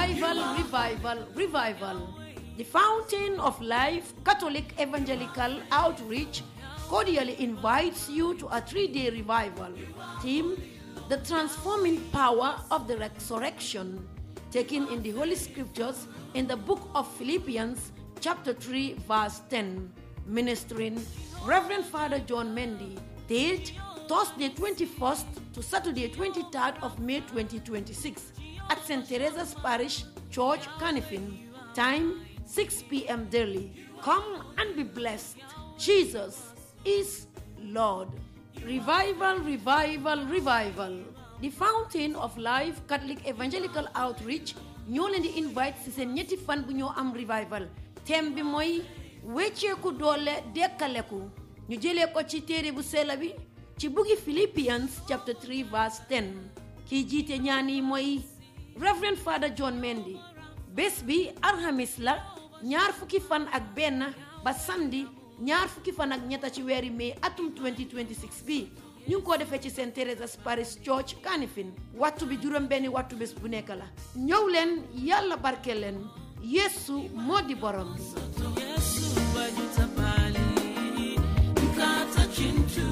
Revival, revival, revival. The Fountain of Life Catholic Evangelical Outreach cordially invites you to a three day revival. Theme The Transforming Power of the Resurrection, taken in the Holy Scriptures in the book of Philippians, chapter 3, verse 10. Ministering Reverend Father John Mendy. Date Thursday 21st to Saturday 23rd of May 2026 at St. Teresa's Parish Church, Canifin. Time 6 p.m. daily. Come and be blessed. Jesus is Lord. Revival, revival, revival. The Fountain of Life Catholic Evangelical Outreach ñoo leen di invite ci seen ñetti fan bu ñoo am revival thème bi mooy wecceeku doole dekkaleku ñu jëlee ko ci téere bu sela bi ci buggi Philippians chapter 3 verse 10 kiy jiite ñaan yi mooy Reverend Father John Mendy bés bi alxamis la ñaar fukki fan ak benn ba samedi ñaar fukki fan ak ñetta ci weeri mai atum 2026 bi ñu ngi ko defee ci St Teresa's Parish Church Kanifing wattu bi juróom benni wattu bés bu nekk la ñëw leen yàlla barke leen yeesu moo di borom Yesu wajuta pale mkata chintu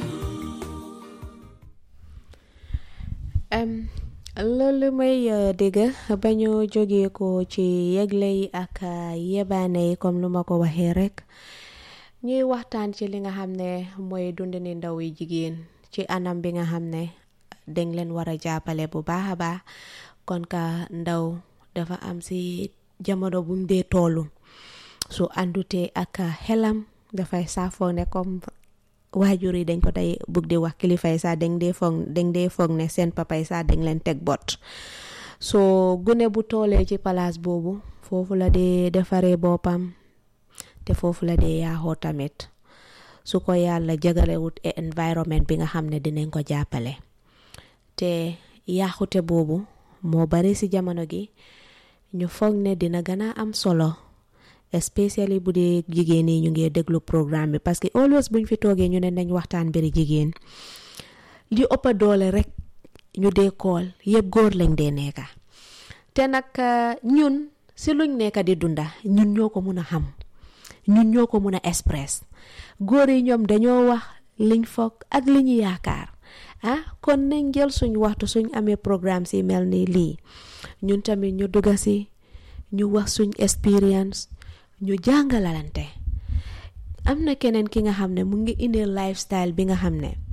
Um, loolu may uh, dégg ba ñu jógee ko ci yëgle yi ak uh, yebaane yi comme lu ma ko waxee rek ñuy waxtaan ci li nga xam ne mooy dundini ndaw yi jigéen ci anam bi nga xam ne dañ leen war a jàppale bu baax a baax kon ka ndaw dafa am si jamono bu mu dee toolu su àndutee ak xelam dafay saafoo ne comme waajur yi dañ ko tey bugg di wax kilifa yi sax dañ dee foog dañ dee foog ne seen papa yi sax dañ leen teg bot soo gune bu toolee ci palaas boobu foofu la dee defaree boppam te foofu la dee yaaxoo tamit su ko yàlla jagalewut environment bi nga xam ne dinañ ko jàppale te yaaxute boobu moo bari ci jamono gi ñu foog ne dina gën a am solo especially bu dee jigéen yi ñu ngi déglu programme bi parce que always buñ fi toogee ñu ne nañ waxtaan mbiri jigéen li ëpp doole rek ñu dee kool yëpp góor lañ dee nekka te nag ñun si luñ nekka di dunda ñun ñoo ko mun a xam ñun ñoo ko mun a express góor yi ñoom dañoo wax liñ foog ak li ñu yaakaar ah kon nañ jël suñ waxtu suñ amee programme si mel ni lii ñun tamit ñu dugga si ñu wax suñ experience ñu jàngalalante am na keneen ki nga xam ne mu ngi indi lifestyle bi nga xam ne